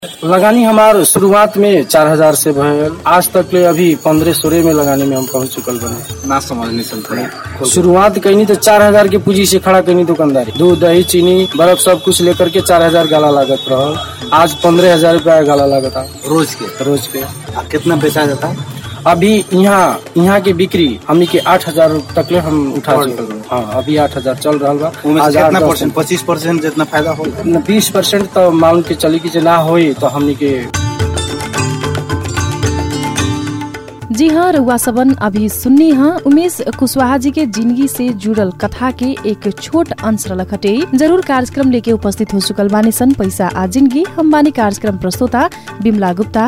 लगानी हमार शुरुआत में चार हजार से भयल आज तक ले अभी पंद्रह सोलह में लगानी में हम पहुंच चुकल बने ना समझने चल पड़े शुरुआत कैनी तो चार हजार के पूंजी से खड़ा कैनी दुकानदारी दूध दही चीनी बर्फ सब कुछ लेकर के चार हजार गाला लागत रहल आज पंद्रह हजार रूपया गाला लागत रोज के रोज के आ, कितना बेचा जाता है अभी यहाँ यहाँ के बिक्री हमनी के आठ हजार तक ले हम उठा और चुके हैं। हाँ अभी आठ हजार चल रहा बा उनमें आज से आठ कितना दस- परसेंट पच्चीस परसेंट जितना फायदा हो बीस परसेंट तो मान के चली की जे ना होई तो हमनी के जी हाँ रउआ सबन अभी सुन्नी हाँ उमेश कुशवाहा जी के जिंदगी से जुड़ल कथा के एक छोट अंश रलखटे जरूर कार्यक्रम लेके उपस्थित हो चुकल बानी सन पैसा आ जिंदगी हम बानी कार्यक्रम प्रस्तोता बिमला गुप्ता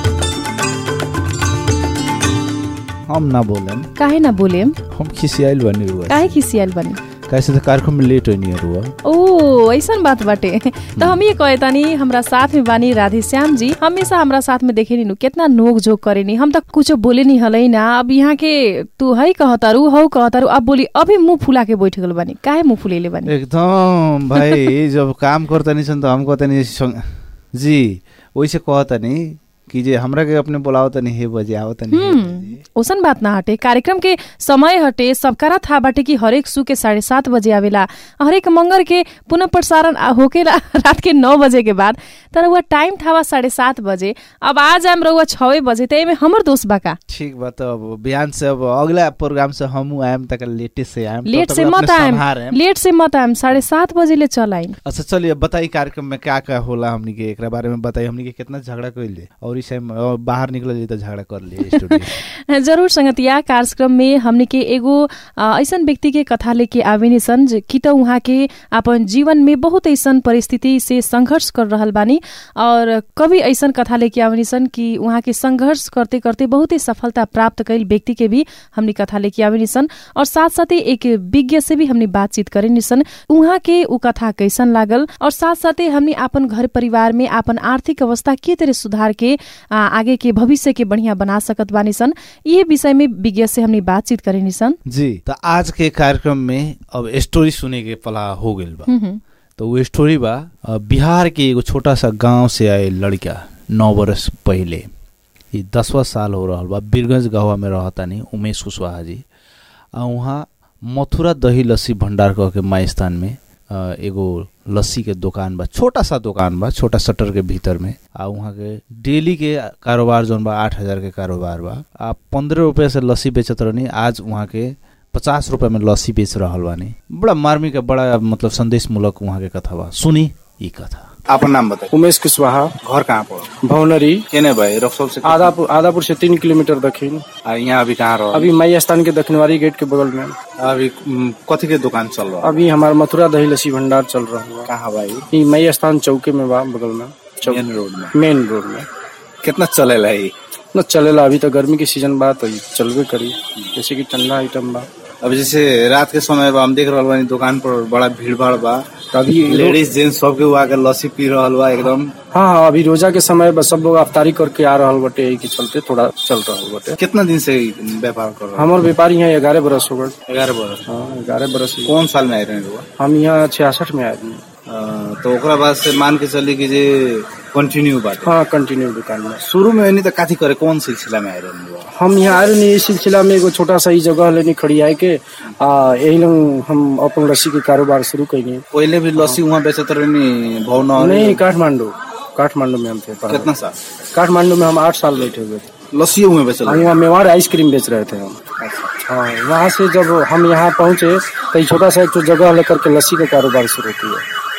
हम ना बोलेम काहे ना बोलेम हम खिसियाइल बनी रुआ काहे खिसियाल बनी कैसे तो कार्यक्रम में लेट होनी है रुआ ओ ऐसन बात बाटे तो हम ये कहे तानी हमरा साथ में बानी राधे श्याम जी हमेशा हमरा साथ में देखे नु कितना नोक झोक करे नी हम तो कुछ बोले नहीं हलै ना अब यहाँ के तू है कहतारू हौ कहतारू अब बोली अभी मुंह फुला के बैठ गल बानी काहे मुंह फुलेले बानी एकदम भाई जब काम करता नहीं सन तो हम कहता नहीं संग- जी वैसे कहता नहीं कि जे हमरा के अपने बुलाओ तनी हे बजे आओ तनी हे बजे। ओसन बात ना हटे कार्यक्रम के समय हटे सबकरा था बाटे कि हरेक सु के साढ़े सात बजे आवेला हरेक मंगर के पुनः प्रसारण आ- होकेला रात के नौ बजे के बाद तर वह टाइम था साढ़े सात बजे अब आज आम रहुआ छवे बजे त एमे हमर दोस्त बा का ठीक बा तो अब बिहान से अब अगला प्रोग्राम से हम आएम तक लेटे से आएम लेट तब से तक मत अपने आएम संभारेम। लेट से मत आएम साढ़े सात बजे ले चल आइम अच्छा चलिए बताई कार्यक्रम में क्या क्या होला हमनी के एकरा बारे में बताई हमनी के कितना झगड़ा कइले और इस टाइम और बाहर निकल तो झगड़ा कर लिए स्टूडियो जरूर संगतिया कार्यक्रम में हमने के एगो अ, ऐसन व्यक्ति के कथा लेके आवेनी सन जे कि त उहाँ के अपन जीवन में बहुत ऐसन परिस्थिति से संघर्ष कर रहल बानी और कभी ऐसन कथा लेके आवेनी सन कि उहाँ के संघर्ष करते करते बहुत ही सफलता प्राप्त कैल व्यक्ति के भी हमने कथा लेके आवेनी सन और साथ साथै एक विज्ञ से भी हमने बातचीत करेनी सन उहाँ के ऊ कथा कैसन लागल और साथ साथै हमने अपन घर परिवार में अपन आर्थिक अवस्था के तरह सुधार के आ, आगे के भविष्य के बढ़िया बना सकत बानी सन ये विषय में विज्ञ से हमने बातचीत करेनी सन जी तो आज के कार्यक्रम में अब स्टोरी सुने के पला हो गइल बा हम्म, हम्म। तो वो स्टोरी बा अ, बिहार के एगो छोटा सा गांव से आए लड़का नौ बरस पहले ये दसवा साल हो रहल बा बीरगंज गाँव में रहतानी उमेश कुशवाहा जी आ वहाँ मथुरा दही लस्सी भंडार कह के माई स्थान में अ, एगो लस्सी के दुकान बा छोटा सा दुकान बा छोटा शटर के भीतर में आ वहाँ के डेली के कारोबार जौन बा आठ हजार के कारोबार बा आ पंद्रह रुपया से लस्सी बेचत रहनी आज वहाँ के पचास रुपया में लस्सी बेच रहल बानी बड़ा मार्मिक बड़ा मतलब संदेश मूलक वहाँ के कथा बा सुनी ई कथा आपन नाम बताई उमेश कुशवाहा घर कहाँ पर भवनरी केने भाई रक्सौल से आदापुर आदापुर से तीन किलोमीटर दक्षिण आ, यहाँ अभी कहाँ रहो अभी मई स्थान के दक्षिणवारी गेट के बगल में अभी उम, कथी के दुकान चल रहा अभी हमारा मथुरा दही लस्सी भंडार चल रहा है कहाँ भाई ई मई स्थान चौके में बा बगल में चौक मेन रोड में मेन रोड में कितना चलेला है न चलेला अभी तो गर्मी के सीजन बा तो ई चलबे करी जैसे कि ठंडा आइटम बा अभी जैसे रात के समय बा हम देख रहल बानी दुकान पर बड़ा भीड़ भाड़ बा अभी लेडीज जेंट्स सबके वो आके लस्सी पी रहल बा एकदम हाँ हाँ अभी रोजा के समय बा सब लोग अफ्तारी करके आ रहल बटे यही के चलते थोड़ा चल रहल बटे कितना दिन से ई व्यापार कर रहा हमार व्यापारी यहाँ ग्यारह बरस हो गए ग्यारह बरस हाँ ग्यारह बरस हुए। कौन साल में आए रहे रुआ हम यहाँ छियासठ में आए हैं तो ओकरा बाद से मान के चली कि जे कंटिन्यू बात हाँ कंटिन्यू दुकान में शुरू में नहीं तो काथी करे कौन सिलसिला में आए रहे रुआ हम यहाँ आए नहीं इस सिलसिला में एगो छोटा सा ही जगह लेने खड़ी आए के आ यही लोग हम अपन लस्सी के कारोबार शुरू कैनी पहले भी लस्सी वहाँ बेचत रहनी भवना नहीं काठमांडू काठमांडू में हम थे पहले। कितना साल काठमांडू में हम आठ साल बैठे हुए थे लस्सी वहाँ बेचल हम वहाँ मेवाड़ आइसक्रीम बेच रहे थे हम हाँ वहाँ से जब हम यहाँ पहुँचे तो ये छोटा सा एक तो जगह लेकर के लस्सी का कारोबार शुरू किया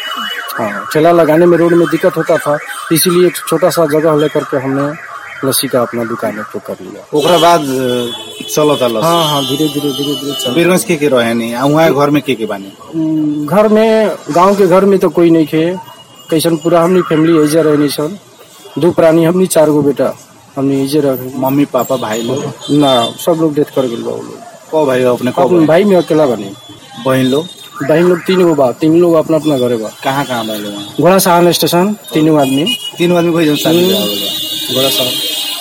हाँ ठेला लगाने में रोड में दिक्कत होता था इसीलिए एक छोटा सा जगह लेकर के हमने लस्सी का अपना दुकान एक तो कर लिया ओकरा बाद अ, चलता लस्सी हाँ हाँ धीरे धीरे धीरे धीरे चल बीरगंज के के रहे नहीं आ वहाँ घर में के के बानी उम, घर में गांव के घर में तो कोई नहीं थे कैसन पूरा हमनी फैमिली एजे रहनी सन दो प्राणी हमनी चार गो बेटा हमनी एजे रह मम्मी पापा भाई लोग ना सब लोग डेथ कर गए बा वो लोग को भाई हो अपने को अपन भाई में अकेला बनी बहन लोग बहन लोग तीन गो बा तीन लोग अपना अपना घरे बा कहाँ कहाँ भाई लोग वहाँ घोड़ा सहान स्टेशन तीनों आदमी तीन आदमी कोई जन शादी ब्याह होगा घोड़ा सहान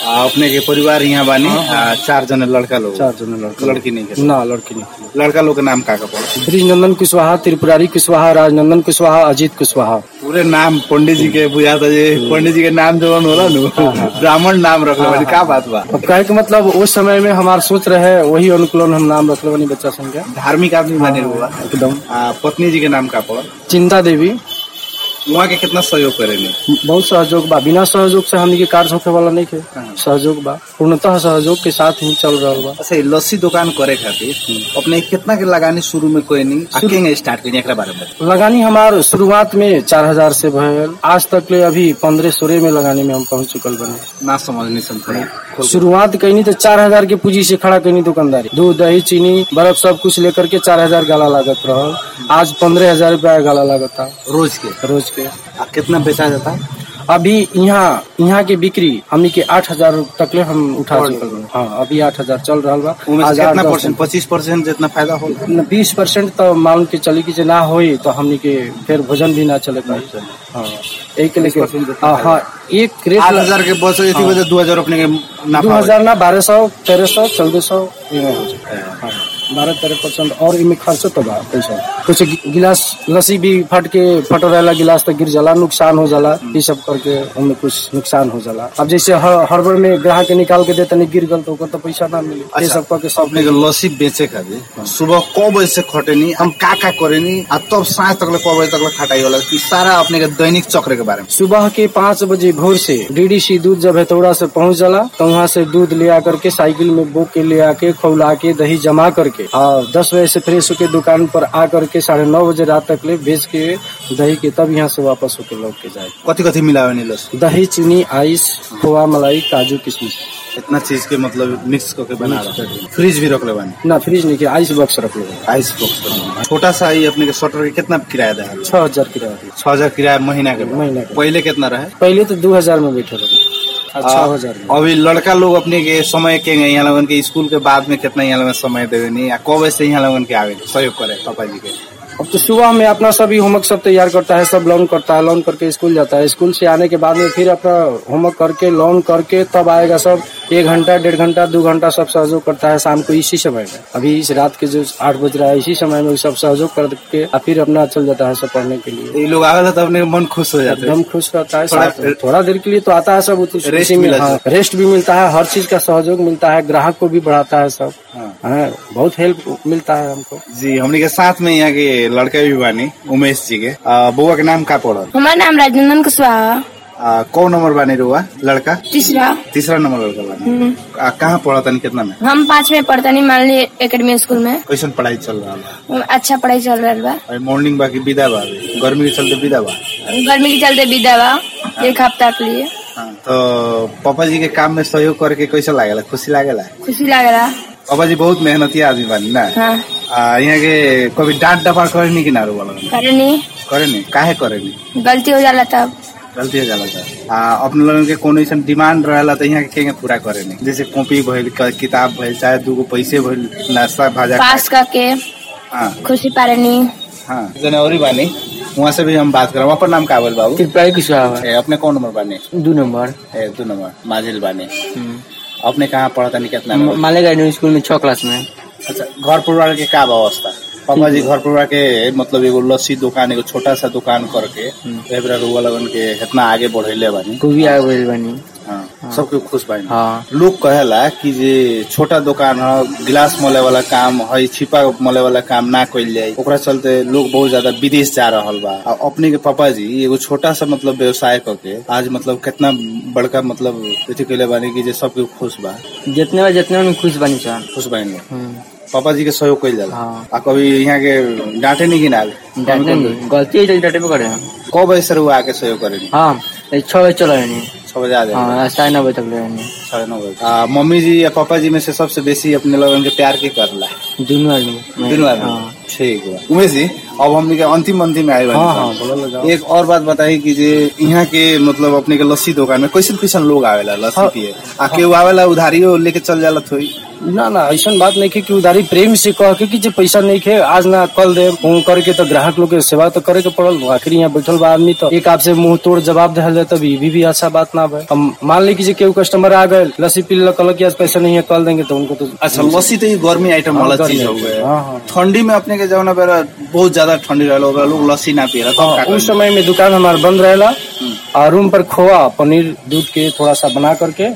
आ, अपने के परिवार यहाँ बानी आ, चार जने लड़का लोग चार जने लड़का लड़की नहीं के ना लड़की नहीं लड़का लोग के नाम का का पड़ा ब्रिजनंदन कुशवाहा त्रिपुरारी कुशवाहा राजनंदन कुशवाहा अजीत कुशवाहा पूरे नाम पंडित जी के बुझा था जे पंडित जी के नाम जवन होला नु ब्राह्मण नाम रखले बानी का बात बा अब कहे के मतलब उस समय में हमार सोच रहे वही अनुकूलन हम नाम रखले बनी बच्चा संख्या धार्मिक आदमी बने हुआ एकदम आ, पत्नी जी के नाम का पड़ा चिंता देवी वहाँ के कितना सहयोग करेनी बहुत सहयोग बा बिना सहयोग से हमनी के कार्य होखे वाला नहीं थे सहयोग बा पूर्णतः सहयोग के साथ ही चल रहा बा अच्छा ये लस्सी दुकान करे खातिर अपने कितना के लगानी शुरू में कोई नहीं आ केंगे स्टार्ट करी एकरा बारे में लगानी हमार शुरुआत में चार हजार से भयल आज तक ले अभी पंद्रह सोलह में लगाने में हम पहुंच चुकल बने ना समझनी समझ शुरुआत कहीं तो चार हजार के पूंजी से खड़ा कहीं दुकानदारी दूध दही चीनी बर्फ सब कुछ लेकर के चार हजार गाला लागत रहल आज पंद्रह हजार रूपया गाला लागत था रोज के रोज के आ कितना बेचा जाता है अभी यहाँ यहाँ की बिक्री हमनी के आठ हजार तक ले हम उठा चुकल बा। हाँ अभी आठ हजार चल रहा बा उनमें आज से आठ कितना दस परसेंट पच्चीस परसेंट जितना फायदा होला बीस परसेंट तो मान के चली की जे ना होई तो हमनी के फिर भोजन भी ना चले पाई हाँ एक के लेके 20% जितना हाँ हाँ एक आठ क्रेट हजार के बस इसी वजह दो हजार अपने के दो नाफा हजार ना बारह सौ तेरह सौ चौदह सौ इमे हो जाए। हाँ, बारह तेरह परसेंट और इमे खर्चो तो बा पैसा कुछ गि- गिलास लस्सी भी फट के फटो रहेला गिलास तो गिर जाला नुकसान हो जाला ये सब करके उनमें कुछ नुकसान हो जाला अब जैसे ह- हड़बड़ में ग्राहक के निकाल के देते नहीं गिर गल तो ओकर तो पैसा ना मिले ये अच्छा, सब करके सब अपने के लस्सी बेचे खातिर सुबह क बजे से खटेनी हम का का करेनी आ तब साँझ तक क बजे तक खटाई होला कि सारा अपने के दैनिक चक्र के बारे में सुबह के पाँच बजे भोर से डीडीसी दूध जब हेतौड़ा से पहुंच जाला तो वहाँ से दूध ले आकर के साइकिल में बोक के ले आके खौला के दही जमा करके और दस बजे से फ्रेश होके दुकान पर आ करके साढ़े नौ बजे रात तक ले बेच के दही के तब यहाँ से वापस होके लौट के जाए कथी कथी मिलावे नी लस्सी दही चीनी आइस खोआ मलाई काजू किशमिश इतना चीज के मतलब मिक्स करके बना रहा फ्रिज भी रखले बानी ना फ्रिज नहीं के आइस बॉक्स रख लो आइस बॉक्स छोटा सा ही अपने के शटर के कितना किराया दे छह हजार किराया दिया। छह हजार किराया महीना के बा। महीना के पहले कितना रहे पहले तो दो हजार में बैठे रहे अब छह हजार में अभी लड़का लोग अपने के समय के यहाँ लोगन के स्कूल के बाद में कितना यहाँ लोगन समय देवे नहीं आ कब से यहाँ लोगन के आवे सहयोग करे पापा जी के अब तो सुबह में अपना सभी होमवर्क सब तैयार करता है सब लर्न करता है लर्न करके स्कूल जाता है स्कूल से आने के बाद में फिर अपना होमवर्क करके लर्न करके तब आएगा सब एक घंटा डेढ़ घंटा दो घंटा सब सहयोग करता है शाम को इसी समय में अभी इस रात के जो आठ बज रहा है इसी समय में वो सब सहयोग करके और फिर अपना चल जाता है सब पढ़ने के लिए ये लोग आवेला तो अपने के मन खुश हो जाते एकदम खुश रहता है थोड़ा- साथ में। थोड़ा देर के लिए तो आता है सब उसी- रेस्ट उसी में मिला हाँ, रेस्ट भी मिलता है हर चीज का सहयोग मिलता है ग्राहक को भी बढ़ाता है सब हाँ। हाँ, बहुत हेल्प मिलता है हमको जी हमने के साथ में यहाँ के लड़का भी बानी उमेश जी के आ, बउआ के नाम का पड़ल हमारा नाम राजनंदन कुशवाहा आ, कौ नंबर बानी रुआ लड़का तीसरा तीसरा नंबर लड़का बानी आ, कहाँ पढ़ा तनी कितना में हम पाँच में पढ़तनी मानली एकेडमी स्कूल में कैसन पढ़ाई चल रहा है अच्छा पढ़ाई चल रहा बा अभी मॉर्निंग बाकी विदा बा अभी। गर्मी के चलते विदा बा गर्मी के चलते विदा बा एक हफ्ता के लिए हाँ, तो पापा जी के काम में सहयोग करके कैसा लागेला खुशी लागेला खुशी लग रहा पापा जी बहुत मेहनती आदमी बानी ना हाँ आ, यहाँ के कभी डांट डपा करे नहीं किनारो वाला करनी करे नहीं काहे करे नहीं गलती हो जाला तब गलती हो जाला था आ, अपने लोगन के कोनो ऐसा डिमांड रहेला तो यहाँ के केंगे पूरा करे नहीं जैसे कॉपी भइल क- किताब भइल चाहे दूगो पैसे भइल नाश्ता भाजा पास करके हाँ खुशी पारनी हाँ जने और ही बानी वहाँ से भी हम बात करब अपन नाम का बोल बाबू त्रिपुरारी कुशवाहा ए, अपने कौन नंबर बानी दो नंबर ए, दो नंबर माजिल बानी अपने कहाँ पढ़ता नहीं कितना में? मालेगा स्कूल में छह क्लास में अच्छा घर परिवार के का व्यवस्था पापा जी घर परिवार के मतलब एगो लस्सी दुकान एगो छोटा सा दुकान करके एबरा रुआ लगन के इतना आगे बढ़ेले बानी तू भी आगे बढ़ बनी हाँ सबके खुश बानी हाँ लोग कहेला कि जे छोटा दुकान है गिलास मले वाला काम है छिपा मले वाला काम ना कइल जाए ओकरा चलते लोग बहुत ज्यादा विदेश जा रहल बा आ अपने के पापा जी एगो छोटा सा मतलब व्यवसाय करके आज मतलब कितना बड़का मतलब अथी कइले बानी कि जे सबके खुश बा जितने बार जितने में खुश बनी सर खुश बानी लोग पापा जी के सहयोग कइल जाला हाँ। आ कभी यहाँ के डांटे नहीं गिना गलती है डाटे पे करे कब बजे से रुआ आके सहयोग करेनी हाँ छह बजे चलो रहनी छह बजे आ जाए हाँ साढ़े नौ बजे तक रहनी साढ़े नौ बजे आ, मम्मी जी या पापा जी में से सबसे बेसी अपने लोगन के प्यार के करला दोनों आदमी दोनों आदमी ठीक बा उमेश जी अब हमने के अंतिम अंतिम आए हाँ हाँ बोला जाओ एक और बात बताई कि जे यहाँ के मतलब अपने के लस्सी दुकान में कैसन कैसन लोग आवेला लस्सी हाँ। पिए आ केहू आवेला उधारियो लेके चल जाला थोड़ी ना ना ऐसा बात नहीं है कि उधारी प्रेम से कह के कि जे पैसा नहीं खे आज ना कल दे फोन करके तो ग्राहक लोग के सेवा तो करे के पड़ल आखिर यहाँ बैठल बा आदमी तो एक आपसे मुंह तोड़ जवाब दे जाए तब ये भी, भी अच्छा बात ना बे हम मान ली कि जे केहू कस्टमर आ गए लस्सी पी ले कल कि आज पैसा नहीं है कल देंगे तो उनको तो अच्छा लस्सी तो ये गर्मी आइटम हाँ, वाला गर्मी चीज हो आइटम, गए हाँ, हाँ। ठंडी में अपने के जौना बेरा बहुत ज्यादा ठंडी रहला ओकरा लोग लस्सी ना पिएला तब का हाँ, करी? उस समय में दुकान हमारा बंद रहेला और रूम पर खोआ पनीर दूध के थोड़ा सा बना करके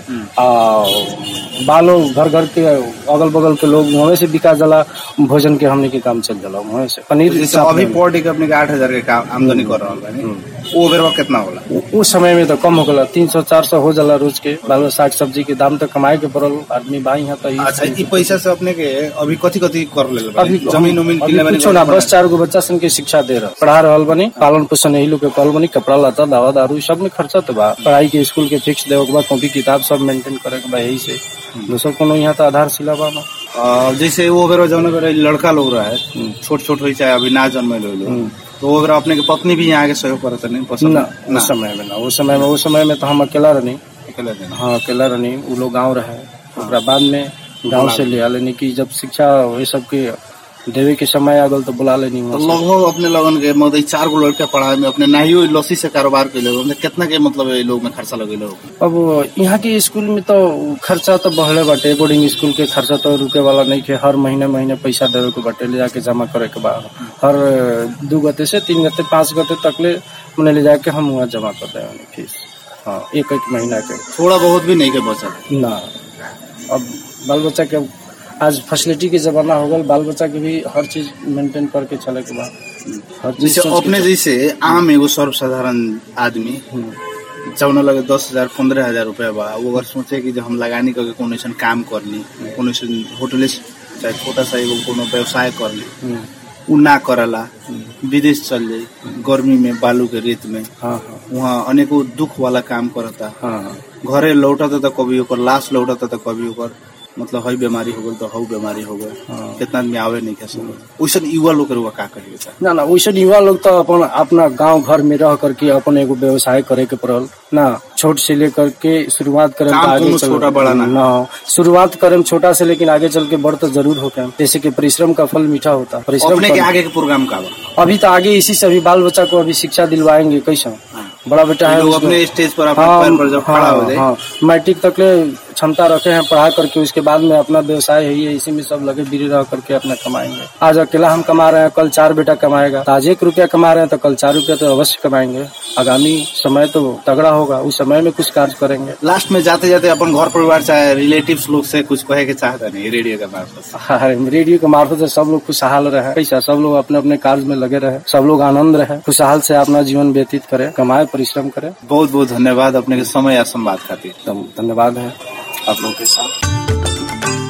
और बालो घर घर के अगल बगल के लोग वहाँ से बिका जाला भोजन के हमने के काम चल जाला वहाँ से पनीर जैसे साथ अभी में। पर डे के अपने के आठ हजार के काम आमदनी कर रहा बानी वो बेरवा कितना होला उ- उस समय में तो कम हो गला तीन सौ चार सौ हो जाला रोज के बालो साग सब्जी के दाम तो कमाए के पड़ल आदमी भाई यहाँ तो अच्छा ई पैसा से अपने के अभी कथी कथी कर ले अभी जमीन उमीन अभी किने बानी कुछो ना बस चार गो बच्चा सन के शिक्षा दे रहा पढ़ा रहल बनी पालन पोषण यही लोग के कहल बनी कपड़ा लता दवा दारू सब में खर्चा तो बा पढ़ाई के स्कूल के फिक्स देवे के बा कॉपी किताब सब मेंटेन करे के बा यही से दोसर कोनो यहाँ तो आधारशिला बा ना अ, जैसे वो बेरो जौन बेरो लड़का लोग रहे छोट छोट हो चाहे अभी ना जन्मे लोग तो वो बेरो अपने के पत्नी भी यहाँ आके सहयोग करत नहीं पसंद ना उस समय में ना उस समय में उस समय में तो हम अकेला रहनी अकेले देना हाँ अकेला रहनी वो लोग गाँव रहे ओकरा बाद में गाँव से ले आ लेनी की जब शिक्षा ये सब के देवे के समय आ गल तो बुला लेनी तो वहाँ से। लगभग अपने लगन के मतलब ई चार गो लड़का पढ़ाए में अपने नाहियो लस्सी से कारोबार के लोग कितना के मतलब ये लोग में खर्चा लगे लोग अब यहाँ के स्कूल में तो खर्चा तो बढ़ले बाटे बोर्डिंग स्कूल के खर्चा तो रुके वाला नहीं के हर महीने महीने पैसा देवे के बाटे ले जाके जमा करे के बा हर दू गते से तीन गते पाँच गते तक ले मने ले जाके हम वहाँ जमा कर दे फीस हाँ एक एक महीना के थोड़ा बहुत भी नहीं के बचा ना अब बाल बच्चा के आज फैसिलिटी के जमाना हो गल बाल बच्चा के भी हर चीज मेंटेन करके चले के बा हर चीज जैसे सोच के अपने चले। जैसे आम एगो सर्वसाधारण आदमी हम्म। जौन लगे दस हजार पंद्रह हजार रुपया बा वो अगर सोचे कि जो हम लगानी करके कोनो ऐसा काम करनी कोनो ऐसा होटले से- चाहे छोटा सा एगो कोनो व्यवसाय करनी हम्म, उ ना करला विदेश चल जाई गर्मी में बालू के रेत में हाँ हाँ वहाँ अनेको दुख वाला काम करता हाँ हाँ घरे लौटता तो कभी ओकर लाश लौटता तो कभी ओकर मतलब हई बीमारी हो गई तो हऊ बीमारी हो गई हाँ। कितना आदमी आवे नहीं कैसे वैसे युवा लोग के रुआ का कहिए सर ना ना वैसे युवा लोग तो अपन अपना गांव घर में रह करके अपन एगो व्यवसाय करे के पड़ल ना छोट से लेकर के शुरुआत करे काम कोनो छोटा बड़ा ना। ना शुरुआत करे छोटा से लेकिन आगे चल के बड़ तो जरूर होके जैसे कि परिश्रम का फल मीठा होता परिश्रम अपने के कर- आगे के प्रोग्राम का बा अभी तो आगे इसी से अभी बाल बच्चा को अभी शिक्षा दिलवाएंगे कैसा बड़ा बेटा है लोग उसको- अपने स्टेज पर अपने हाँ, पैर पर जब खड़ा हो हाँ, जाए हाँ, मैट्रिक तक ले क्षमता रखे हैं पढ़ा करके उसके बाद में अपना व्यवसाय है ये इसी में सब लगे बिरी रह करके अपना कमाएंगे आज अकेला हम कमा रहे हैं कल चार बेटा कमाएगा तो आज एक रुपया कमा रहे हैं तो कल चार रुपया तो अवश्य कमाएंगे आगामी समय तो तगड़ा होगा उस समय में कुछ कार्य करेंगे लास्ट में जाते जाते अपन घर परिवार चाहे रिलेटिव्स लोग से कुछ कहे के चाहता नहीं रेडियो के मार्फत से। हाँ, रेडियो के मार्फत से सब लोग खुशहाल रहे कैसा सब लोग अपने अपने कार्य में लगे रहे सब लोग आनंद रहे खुशहाल से अपना जीवन व्यतीत करे कमाए परिश्रम करे बहुत बहुत धन्यवाद अपने के समय या संवाद खातिर एकदम धन्यवाद है आप लोगों के साथ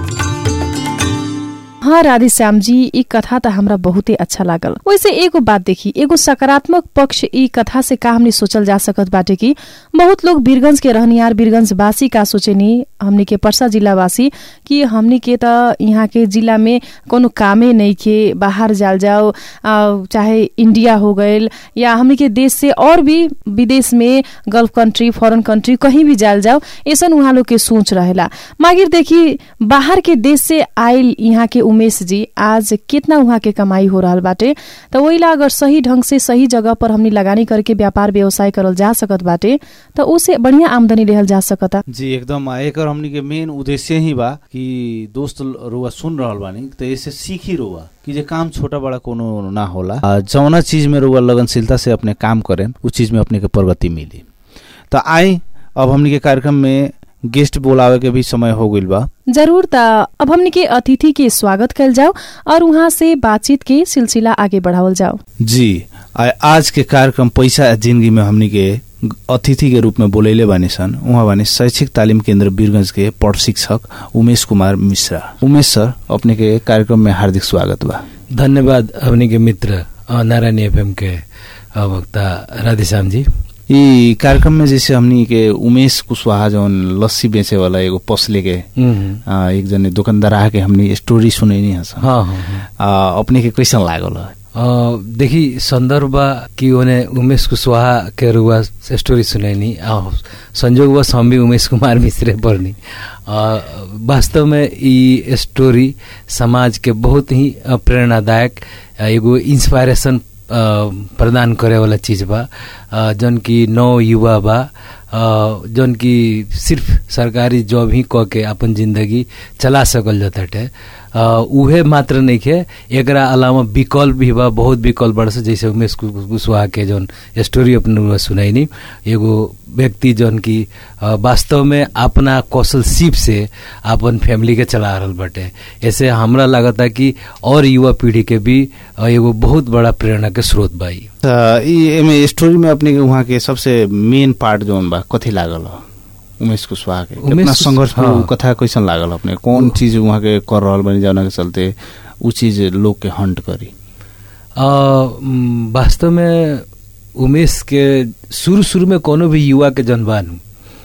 हाँ राधे श्याम जी ई कथा त हमरा बहुते अच्छा लागल वैसे एगो बात देखी एगो सकारात्मक पक्ष ई कथा से का हमने सोचल जा सकत बाटे कि बहुत लोग बीरगंज के रहनियार बीरगंज वासी का सोचेनी हमनी के परसा जिला वासी कि हमनी के त यहाँ के जिला में कोनो कामे नहीं के बाहर जाल जाओ आ, चाहे इंडिया हो गईल या हमनी के देश से और भी विदेश में गल्फ कंट्री फॉरेन कंट्री कहीं भी जाल जाओ ऐसन उहाँ लोग के सोच रहेला मागिर देखी बाहर के देश से आयल यहाँ के उमेश जी आज कितना उहाँ के कमाई हो रहल बाटे त ओइला अगर सही ढंग से सही जगह पर हमनी लगानी करके व्यापार व्यवसाय करल जा सकत बाटे त उसे बढ़िया आमदनी लेहल जा सकता जी एकदम आ, एकर हमनी के मेन उद्देश्य ही बा कि दोस्त रुआ सुन रहल बानी तो ऐसे सीखी रुआ कि जे काम छोटा बड़ा कोनो ना होला आ, जौना चीज में रुआ लगनशीलता से अपने काम करें उस चीज में अपने के प्रगति मिली तो आई अब हमनी के कार्यक्रम में गेस्ट बोलावे के भी समय हो गइल बा जरूर त अब हमनी के अतिथि के स्वागत कल जाओ और वहाँ से बातचीत के सिलसिला आगे बढ़ावल जाओ जी आ, आज के कार्यक्रम पैसा आ जिंदगी में हमनी के अतिथि के रूप में बोलैले बानी सन उहाँ बानी शैक्षिक तालिम केंद्र वीरगंज के प्रशिक्षक उमेश कुमार मिश्रा उमेश सर अपने के कार्यक्रम में हार्दिक स्वागत बा धन्यवाद अपने के मित्र अ, नारायण एफएम के अ, वक्ता राधेश्याम जी ई कार्यक्रम में जैसे हमनी के उमेश कुशवाहा जौन लस्सी बेचे वाला एगो पसले के हम्म, आ, एक जने दुकानदार आके हमनी स्टोरी सुनैनी हस हाँ हाँ हाँ। आ, अपने के कैसन लागल अ, देखी संदर्भ बा कि ओने उमेश कुशवाहा के रुआ स्टोरी सुनैनी आ संजोगवश हम भी उमेश कुमार मिश्रे पढ़नी अ, वास्तव में ई स्टोरी समाज के बहुत ही अ, प्रेरणादायक अ, एगो इंस्पायरेशन अ, प्रदान करे वाला चीज बा अ, जौन की नौ युवा बा अ, जौन की सिर्फ सरकारी जॉब ही क के अपन जिंदगी चला सकल जाताटे अ, उहे मात्र नइखे एकरा अलावा विकल्प भी बा बहुत विकल्प बड़ जैसे उमेश कु- कु- कुशवाहा के जौन स्टोरी अपने सुनाइनी एगो व्यक्ति जौन की अ, वास्तव में अपना कौशल सीप से अपन फैमिली के चला रहल बाटे ऐसे हमरा लागता कि और युवा पीढ़ी के भी अ, एगो बहुत बड़ा प्रेरणा के स्रोत बा ई। त ई एमे स्टोरी में अपने के वहाँ के सबसे मेन पार्ट जोन बा कथी लागल ह उमेश कुशवाहा के उमेश कितना कुश- संघर्ष हाँ। उ कथा कैसन लागल अपने कौन चीज वहाँ के कर रहल बनी जौना के चलते उ चीज लोग के हंट करी अ, म, वास्तव में उमेश के शुरू शुरू में कोनो भी युवा के जनबान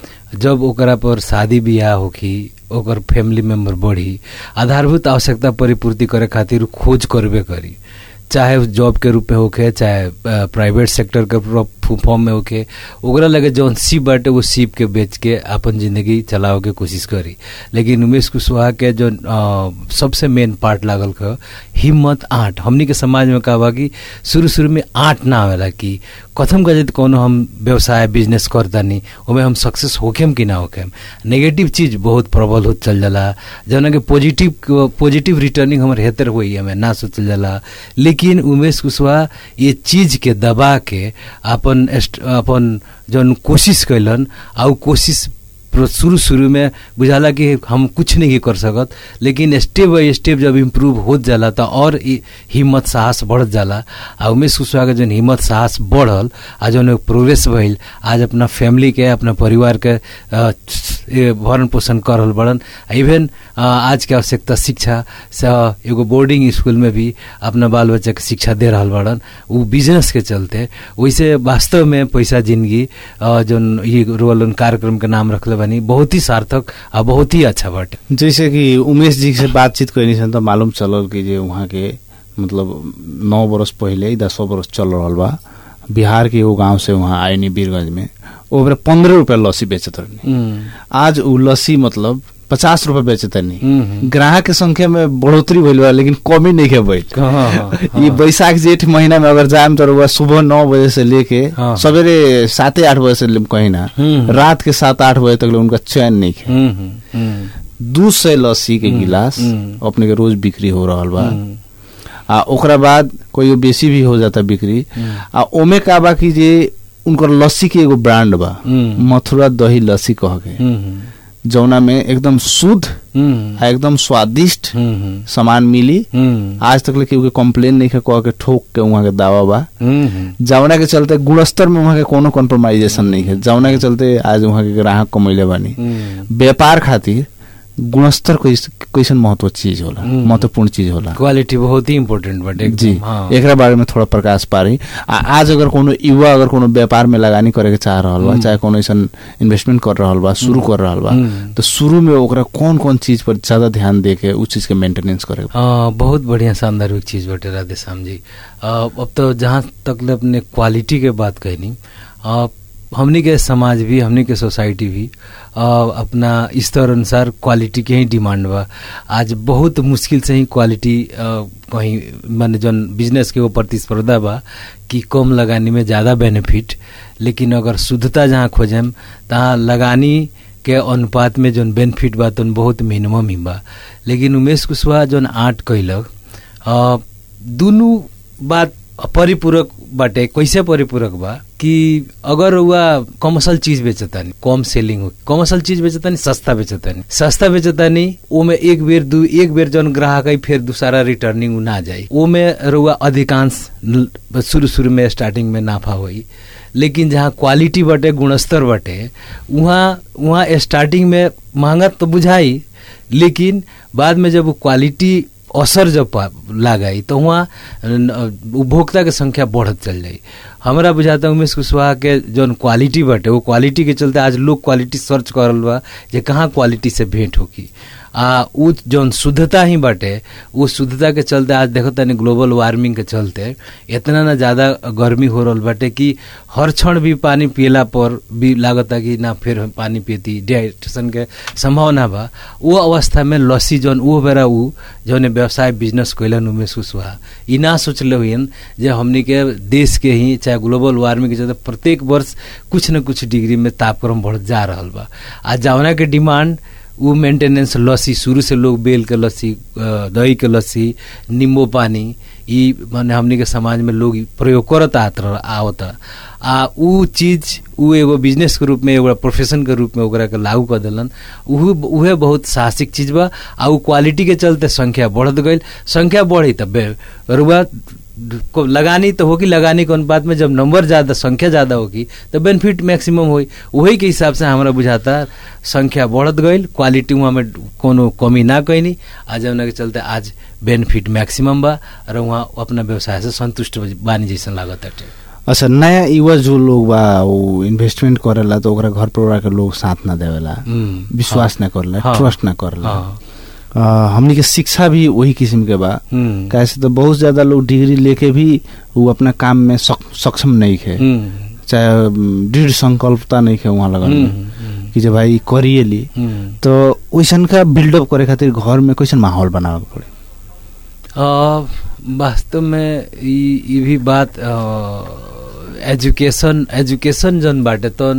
जब ओकरा पर शादी बियाह होखी ओकर फैमिली मेंबर बढ़ी आधारभूत आवश्यकता परिपूर्ति करे खातिर उ खोज करबे करी चाहे उ जॉब के रूप में होखे चाहे प्राइवेट सेक्टर के फॉर्म में होखे ओकरा लगे जौन सीप बाटे वो सीप के बेच के अपन जिंदगी चलावे के कोशिश करी लेकिन उमेश कुशवाहा के जो अ, सबसे मेन पार्ट लागल ख हिम्मत आठ हमनी के समाज में का बा कि शुरू शुरू में आठ ना आवेला कि कथम का यदि कोनो हम व्यवसाय बिजनेस करतानी ओमे हम सक्सेस होखेम कि ना होखेम नेगेटिव चीज बहुत प्रबल होत चल जाला जौन कि पॉजिटिव पॉजिटिव रिटर्निंग हमर हेतर होई हमें ना सोचल जाला लेकिन उमेश कुशवाहा ये चीज के दबा के अपन एस्ट- अपन जौन कोशिश कैलन आ उ कोशिश प्र- शुरू शुरू में बुझाला कि हम कुछ नहीं कर सकत लेकिन स्टेप बाई स्टेप जब इम्प्रूव होत जाला त और इ- हिम्मत साहस बढ़त जाला आ उमेश कुशवाहा के जौन हिम्मत साहस बढ़ल आ जौन प्रोग्रेस भइल आज अपना फैमिली के अपना परिवार के अ, ए, भरण पोषण कर रहल बड़न इवन अ, आज के आवश्यकता शिक्षा से एगो बोर्डिंग स्कूल में भी अपना बाल बच्चा के शिक्षा दे रहल बड़न उ बिजनेस के चलते वैसे वास्तव में पैसा जिंदगी अ, जौन ये रोल कार्यक्रम के नाम रखले बानी बहुत ही सार्थक आ बहुत ही अच्छा बाटे जैसे कि उमेश जी से बातचीत कैनी सन तो मालूम चलल कि जे वहाँ के मतलब नौ बरस पहले दसों बरस चल रहल बा बिहार के एगो गांव से वहाँ आयनी बीरगंज में ओकरे पंद्रह रुपया लस्सी बेचत रहनी आज उ लस्सी मतलब पचास रुपया बेचत रहनी हम्म। ग्राहक के संख्या में बढ़ोतरी भइल बा लेकिन कमी नहीं के भइल हाँ, हाँ, ये बैसाख जेठ महीना में अगर जाम तो रउआ सुबह नौ बजे से लेके हाँ। सवेरे साते आठ बजे से ले- कहीं ना हम्म। रात के सात आठ बजे तक ले उनका चैन नहीं है हम्म, हम्म, हम्म, दू सौ लस्सी के गिलास हम्म। अपने के रोज बिक्री हो रहल बा हम्म, आ ओकरा बाद कोई बेसी भी हो जाता बिक्री हम्म। आ ओमे का बा कि जे उनकर लस्सी के एगो ब्रांड बा हम्म। मथुरा दही लस्सी कह के हम्म, जौना में एकदम शुद्ध हम्म, आ एकदम स्वादिष्ट हम्म, सामान मिली हम्म, आज तक ले केहू के कंप्लेन नहीं के कह के ठोक के वहाँ के दावा बा हम्म, जौना के चलते गुणस्तर में वहाँ के कोनो कॉम्प्रोमाइजेशन नहीं है जौना के चलते आज वहाँ के ग्राहक कमैले बानी हम्म। व्यापार खातिर गुणस्तर कैस- कैसन महत्व चीज होला हम्म। महत्वपूर्ण चीज होला क्वालिटी बहुत ही इम्पोर्टेंट बाटे एकदम, जी हाँ। एकरा बारे में थोड़ा प्रकाश पारी आ, आज अगर कोनो युवा अगर कोनो व्यापार में लगानी करे के चाह रहल बा हम्म। चाहे कोनो ऐसन इन्वेस्टमेंट कर रहल बा शुरू कर रहल बा हम्म। तो शुरू में ओकरा कौन कौन चीज पर ज्यादा ध्यान दे के उस चीज के मेंटेनेंस करे के बा? अ, बहुत बढ़िया शानदार एक चीज बाटे राधे श्याम जी अ, अब तो जहाँ तक ले अपने क्वालिटी के बात कहनी अ, हमनी के समाज भी हमनी के सोसाइटी भी अ, अपना स्तर अनुसार क्वालिटी के ही डिमांड बा आज बहुत मुश्किल से ही क्वालिटी अ, कहीं माने जौन बिजनेस के वो प्रतिस्पर्धा बा कि कम लगानी में ज़्यादा बेनिफिट लेकिन अगर शुद्धता जहाँ खोजेम तहाँ लगानी के अनुपात में जौन बेनिफिट बा तौन बहुत मिनिमम ही बा लेकिन उमेश कुशवाहा जौन आर्ट कैलक अ, दुनु बात परिपूरक बाटे कैसे परिपूरक बा कि अगर वह कमर्शियल चीज बेचतानी कम सेलिंग हो कमर्शियल चीज बेचतानी सस्ता बेचतानी सस्ता बेचतानी ओमे एक बेर दू एक बेर जौन ग्राहक आई फिर दूसरा रिटर्निंग उ ना जाई ओमे रुआ अधिकांश न- शुरू शुरू में स्टार्टिंग में नाफा होई लेकिन जहाँ क्वालिटी बाटे गुणस्तर बाटे वहाँ वहाँ स्टार्टिंग में महंगा तो बुझाई लेकिन बाद में जब वो क्वालिटी असर जब पा- लगाई तो वहाँ न- उपभोक्ता के संख्या बढ़त चल जाई हमरा बुझाता उमेश कुशवाहा के जौन क्वालिटी बाटे वो क्वालिटी के चलते आज लोग क्वालिटी सर्च करल बा जे कहाँ क्वालिटी से भेंट होकी आ उ जौन शुद्धता ही बाटे वो शुद्धता के चलते आज देखो तनी ग्लोबल वार्मिंग के चलते इतना ना ज्यादा गर्मी हो रहल बाटे कि हर क्षण भी पानी पियला पर भी लागता कि ना फिर हम पानी पियती डिहाइड्रेशन के संभावना बा वो अवस्था में लस्सी जौन वो बेरा उ जौन व्यवसाय बिजनेस कैलन उमेश कुशवाहा ई ना सोचले हुइन जे हमनी के देश के ही चाहे ग्लोबल वार्मिंग के चलते प्रत्येक वर्ष कुछ न कुछ डिग्री में तापक्रम बढ़ जा रहल बा आ जौना के डिमांड उ मेंटेनेंस लस्सी शुरू से लोग बेल के लस्सी अ, दही के लस्सी नींबू पानी ई माने हमनी के समाज में लोग प्रयोग करत आत रह- आवत आ उ चीज उ एगो बिजनेस के रूप में एगो प्रोफेशन के रूप में ओकरा के लागू कर देलन उहे उहे बहुत साहसिक चीज बा आ उ क्वालिटी के चलते संख्या बढ़त गईल संख्या बढ़ी तब रुआ को लगानी तो होगी लगानी के अनुपात में जब नंबर ज्यादा संख्या ज्यादा होगी तो बेनिफिट मैक्सिमम होई वही के हिसाब से हमरा बुझाता संख्या बढ़त गईल क्वालिटी वहाँ में कोनो कमी ना कैनी आ जौना के चलते आज बेनिफिट मैक्सिमम बा और वहाँ अपना व्यवसाय से संतुष्ट बानी जैसन लागत बाटे अच्छा नया युवा जो लोग बा वो इन्वेस्टमेंट करेला तो ओकरा घर परिवार के लोग साथ ना देवेला हम्म, विश्वास ना करेला हाँ। ट्रस्ट ना करेला हाँ अ, हमनी के शिक्षा भी वही किस्म के बा हम्म, कैसे तो बहुत ज्यादा लोग डिग्री लेके भी वो अपना काम में सक- सक्षम नहीं है हम्म, चाहे अम, दृढ़ संकल्पता नहीं है वहाँ लगन हम्म, में हम्म, कि जब भाई करिए ली हम्म। तो वैसन का बिल्डअप करे खातिर घर में कैसन माहौल बनावे के पड़े अ, वास्तव में ई ई भी बात अ, एजुकेशन एजुकेशन जन बाटे तो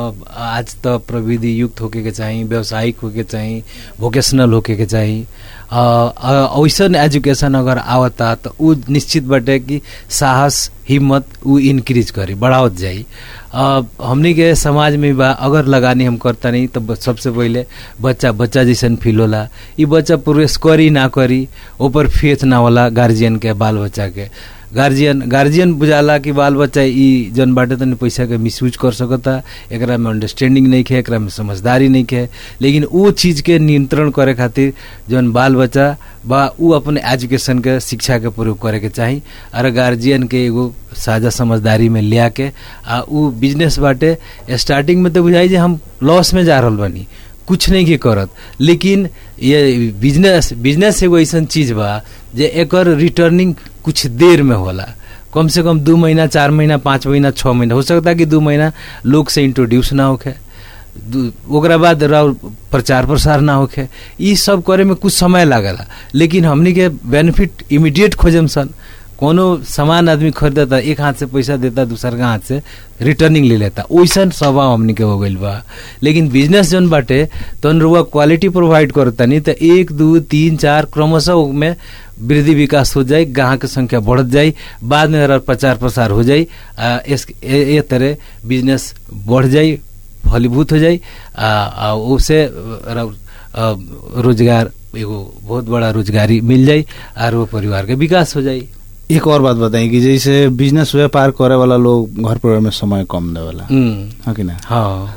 आज तो प्रविधि युक्त होके के चाहिए व्यावसायिक होके चाहिए वोकेशनल होके के चाहिए अ, अ, वैसन एजुकेशन अगर आवता तो उ निश्चित बाटे कि साहस हिम्मत उ इनक्रीज करी बढ़ावत जाई अ, हमनी के समाज में बा अगर लगानी हम करता नहीं तो ब- सबसे पहले बच्चा बच्चा जैसन फील होला ई बच्चा प्रोग्रेस करी ना करी ऊपर फेथ ना होला गार्जियन के बाल बच्चा के गार्जियन गार्जियन बुझाला कि बाल बच्चा ई जन बाटे तनी पैसा के मिसयूज कर सकता एकरा में अंडरस्टैंडिंग नहीं है एकरा में समझदारी नहीं है लेकिन वो चीज के नियंत्रण करे खातिर जन बाल बच्चा बा उ अपने एजुकेशन के शिक्षा के प्रयोग करे के चाही और गार्जियन के एगो साझा समझदारी में लिया के आ उ बिजनेस बाटे स्टार्टिंग में तो बुझाई जे हम लॉस में जा रहल बानी कुछ नहीं के करत लेकिन ये बिजनेस बिजनेस एगो ऐसा चीज बा जे एकर रिटर्निंग कुछ देर में होला कम से कम दू महीना चार महीना पाँच महीना छः महीना हो सकता है कि दू महीना लोग से इंट्रोड्यूस ना होखे दू- ओकरा बाद राउर प्रचार प्रसार ना होखे ई सब करे में कुछ समय लागला लेकिन हमनी के बेनिफिट इमीडिएट खोजम सन कोनो सामान आदमी खरीदता एक हाथ से पैसा देता दूसर का हाथ से रिटर्निंग ले लेता वैसन स्वभाव हमनी के हो गइल बा लेकिन बिजनेस जौन बाटे तौन रुआ क्वालिटी प्रोवाइड करता नहीं तो एक दू तीन चार क्रमशः में वृद्धि विकास हो जाए ग्राहक के संख्या बढ़त जाए बाद में अगर प्रचार प्रसार हो जाए आ, इस ए, ए तरह बिजनेस बढ़ जाए फलीभूत हो जाए आ, आ उससे र- आ, रोजगार एगो बहुत बड़ा रोजगारी मिल जाए और वो परिवार के विकास हो जाए एक और बात बताई कि जैसे बिजनेस व्यापार करे वाला लोग घर परिवार में समय कम देवेला हम्म, हाँ कि ना हाँ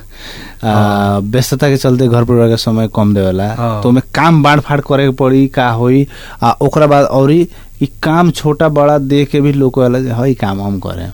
आ, व्यस्तता के चलते घर परिवार के समय कम देवेला हाँ। तो ओमे काम बांट फाट करे के पड़ी का होई आ ओकरा बाद औरी ई काम छोटा बड़ा दे के भी लोग कहला जे हई काम हम करे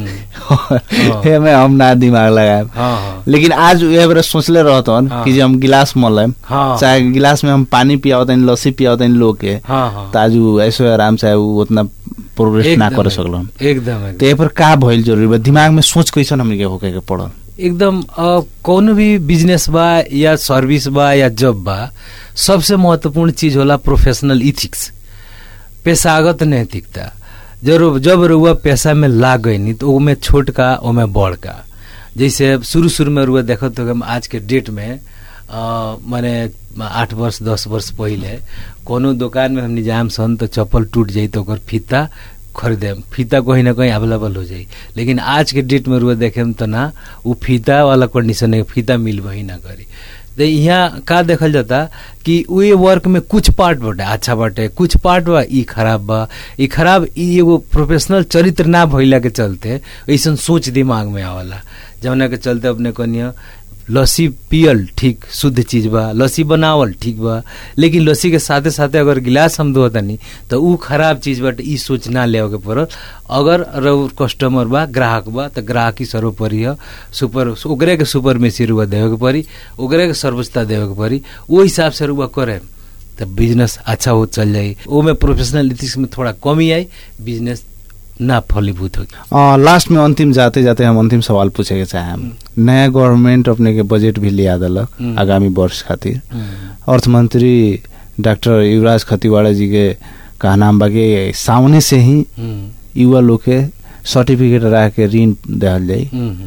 हम्म, हे में हम ना दिमाग लगाए हाँ हाँ लेकिन आज ये बेरा सोचले रहतन हाँ। कि जे हम गिलास मलम हाँ चाहे गिलास में हम पानी पियावतन लस्सी पियावतन लोग के हाँ हाँ त आज उ ऐसे आराम से उ उतना प्रोग्रेस ना एकदम, कर सकलन एकदम एकदम तो ये पर का भइल जरूरी बा दिमाग में सोच कैसन हमनी के होके के पड़ल एकदम अ, कौनो भी बिजनेस बा या सर्विस बा या जॉब बा सबसे महत्वपूर्ण चीज होला प्रोफेशनल इथिक्स पेशागत नैतिकता जब जब रुआ पैसा में लाग गई तो ओमे छोट का ओमे बड़ का जैसे शुरू शुरू में रुआ देखत हो हम आज के डेट में अ, माने आठ वर्ष दस वर्ष पहिले कोनो दुकान में हमनी जाम सन तो चप्पल टूट जाई तो ओकर फीता खरीदे फीता कहीं ना कहीं अवेलेबल हो जाई लेकिन आज के डेट में रुआ देखे तो ना वो फीता वाला कंडीशन है फीता मिल वही ना करी तो यहाँ का देखल जाता कि उहे वर्क में कुछ पार्ट बाटे अच्छा बाटे कुछ पार्ट बा ई खराब बा ई खराब ई एगो प्रोफेशनल चरित्र ना भइला के चलते ऐसन सोच दिमाग में आवला जौना के चलते अपने कनिया लस्सी पियल ठीक शुद्ध चीज बा लस्सी बनावल ठीक बा लेकिन लस्सी के साथे साथे अगर गिलास हम धोतनी तो ऊ खराब चीज बाटे ई सोच ना ले के पड़ल अगर रउर कस्टमर बा ग्राहक बा तो ग्राहक ही सर्वोपरि ह सुपर ओकरे के सुपर में से रुआ देवे के पड़ी ओकरे के सर्वोच्चता देवे के पड़ी वो हिसाब से रुआ करे तो बिजनेस अच्छा हो चल जाई ओमे प्रोफेशनल एथिक्स में थोड़ा कमी आई बिजनेस ना फलीभूत होगी अ, लास्ट में अंतिम जाते जाते हम अंतिम सवाल पूछे के चाहे नया गवर्नमेंट अपने के बजट भी लिया दलक हम्म। आगामी वर्ष खातिर अर्थ मंत्री डॉक्टर युवराज खतीवाड़ा जी के कहना बा कि सामने से ही हम्म, युवा लोग के सर्टिफिकेट रख के ऋण दिहल जाई हम्म,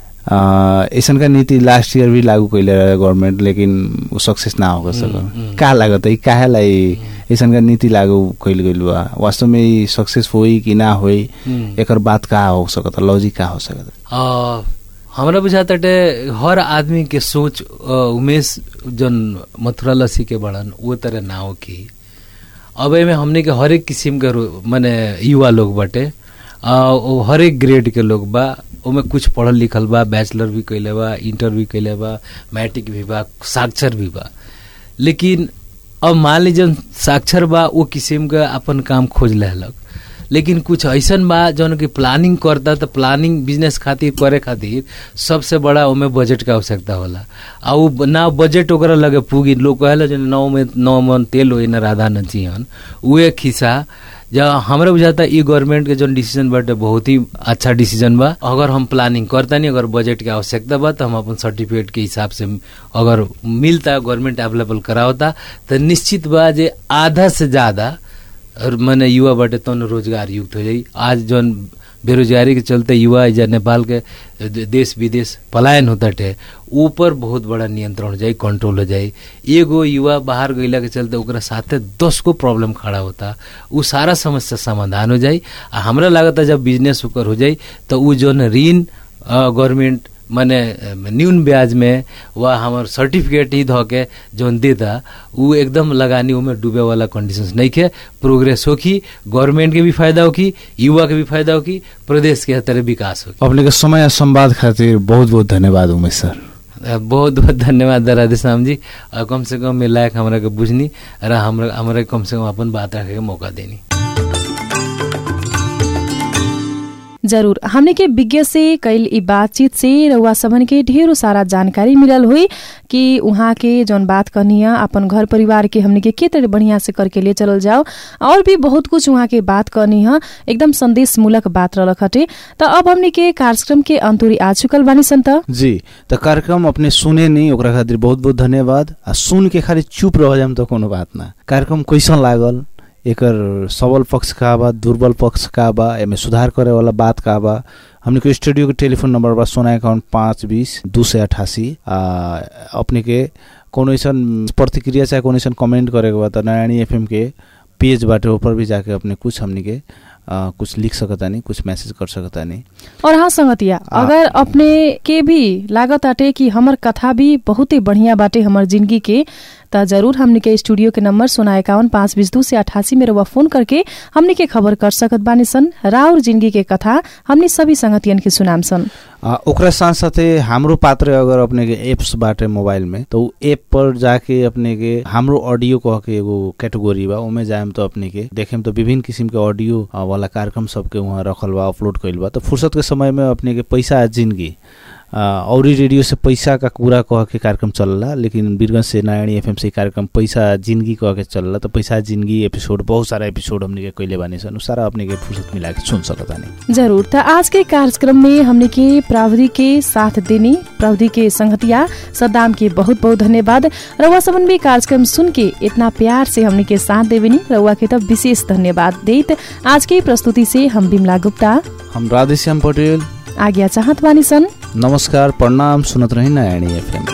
अ, ऐसन का नीति लास्ट ईयर भी लागू कैले रहे गवर्नमेंट लेकिन वो सक्सेस ना हो हम्म, सकल हम्म। का लागत है काहेलाई ऐसन का नीति लागू कैल गइल बा वास्तव में ई सक्सेस होई कि ना होई हम्म। एकर बात का हो सकता लॉजिक का हो सकता आ, हमरा बुझाताटे हर आदमी के सोच अ, उमेश जन मथुरा लस्सी के बड़न वो तरह ना हो कि अब एमे हमने के हरेक किस्म के रो- माने युवा लोग बाटे आ, ओ हरेक ग्रेड के लोग बा ओमे कुछ पढ़ल लिखल बा बैचलर भी कैले बा इंटर भी कैले बा मैट्रिक भी बा साक्षर भी बा लेकिन अब मान लीजिए साक्षर बा वो किस्म के अपन काम खोज लेलक लेकिन कुछ ऐसन बा जौन की प्लानिंग करता तो प्लानिंग बिजनेस खातिर करे खातिर सबसे बड़ा ओमे बजट के आवश्यकता होला आ उ ना बजट ओकरा लगे पुगी लोग कहेला जो नौ में नौ मन तेल होई ना राधा न जियन उहे खिसा जब हमरा बुझाता ई गवर्नमेंट के जौन डिसीजन बाटे बहुत ही अच्छा डिसीजन बा अगर हम प्लानिंग करता नहीं अगर बजट के आवश्यकता बा तो हम अपन सर्टिफिकेट के हिसाब से अगर मिलता गवर्नमेंट अवेलेबल करावता तो निश्चित बा जे आधा से ज्यादा और मने युवा बाटे तौन रोजगार युक्त हो जाई आज जौन बेरोजगारी के चलते युवा एजा नेपाल के दे- देश विदेश पलायन होता टे ऊपर बहुत बड़ा नियंत्रण हो जाई कंट्रोल हो जाई एगो युवा बाहर गईला के चलते ओकरा साथे दस गो प्रॉब्लम खड़ा होता उ सारा समस्या समाधान हो जाई आ हमरा लागता जब बिजनेस ओकर हो जाई तो उ जौन ऋण गवर्नमेंट माने अ, न्यून ब्याज में वा हमार सर्टिफिकेट ही धो के जौन देता उ एकदम लगानी उमे डूबे वाला कंडीशंस नहीं के प्रोग्रेस होखी गवर्नमेंट के भी फायदा होखी युवा के भी फायदा होखी प्रदेश के तरह विकास होखी अपने के समय आ संवाद खातिर बहुत बहुत धन्यवाद उमेश सर अ, बहुत बहुत धन्यवाद राधेश्याम जी अ, कम से कम मेरे लायक हमरा के बुझनी र हमरा हमरा कम से कम अपन बात रखे के मौका देनी जरूर हमने के विज्ञ से कैल ई बातचीत से रउआ सबन के ढेरों सारा जानकारी मिलल हुई कि उहाँ के जौन बात करनी है अपन घर परिवार के हमने के के तरह बढ़िया से करके ले चलल जाओ और भी बहुत कुछ उहाँ के बात करनी है एकदम संदेश मूलक बात रहलक हटे तो अब हमने के कार्यक्रम के अंतुरी आ चुकल बानी सन त जी तो कार्यक्रम अपने सुने नहीं ओकरा खातिर बहुत बहुत धन्यवाद आ सुन के खाली चुप रह जाम तो कोनो बात ना कार्यक्रम कैसन लागल एकर सबल पक्ष का बा दुर्बल पक्ष का बा एमे सुधार करे वाला बात का बा हमने के स्टूडियो के टेलीफोन नंबर बा सोना अकाउंट पाँच बीस दू सौ अठासी आ अपने के कोनो ऐसन प्रतिक्रिया चाहे कोनो ऐसन कमेंट करे के बा तो नारायणी एफएम के पेज बाटे ऊपर भी जाके अपने कुछ हमने के आ, कुछ लिख सकता नहीं कुछ मैसेज कर सकता नहीं और हाँ संगतिया आ- अगर अपने के भी लागत आटे कि हमर कथा भी बहुत ही बढ़िया बाटे हमर जिंदगी के त जरूर हमने के स्टूडियो के नंबर सोना इक्यावन पाँच बीस दू से अठासी में रउआ फोन करके हमने के खबर कर सकत बानी सन राउर जिंदगी के कथा हमने सभी संगतियन के सुनाम सन आ, ओकरा साथ साथे हाम्रो पात्र अगर अपने के एप्स बाटे मोबाइल में तो उ एप पर जाके अपने के हाम्रो ऑडियो कह के एगो कैटेगोरी बा ओमे जाएम तो अपने के देखेम तो विभिन्न किसिम के ऑडियो आ, वाला कार्यक्रम सबके वहाँ रखल बा अपलोड कइल बा तो फुर्सत के समय में अपने के पैसा आ जिंदगी आ, औरी रेडियो से पैसा का पूरा कह के कार्यक्रम चलला लेकिन बीरगंज से नारायणी एफएम से ई कार्यक्रम पैसा जिंदगी कह के चलला तो पैसा जिंदगी एपिसोड बहुत सारा एपिसोड हमने के कइले बानी सन उ सारा अपने के फुर्सत मिला के सुन सकता नहीं जरूर त आज के कार्यक्रम में हमने के प्रावधि के साथ देनी प्रावधि के संगतिया सद्दाम के बहुत बहुत धन्यवाद रउआ सबन भी कार्यक्रम सुन के इतना प्यार से हमने के साथ देवेनी रउआ के तब विशेष धन्यवाद देत आज के प्रस्तुति से हम बिमला गुप्ता हम राधेश्याम पटेल आज्ञा चाहत बानी सन नमस्कार प्रणाम सुनत रही नारायणी एफएम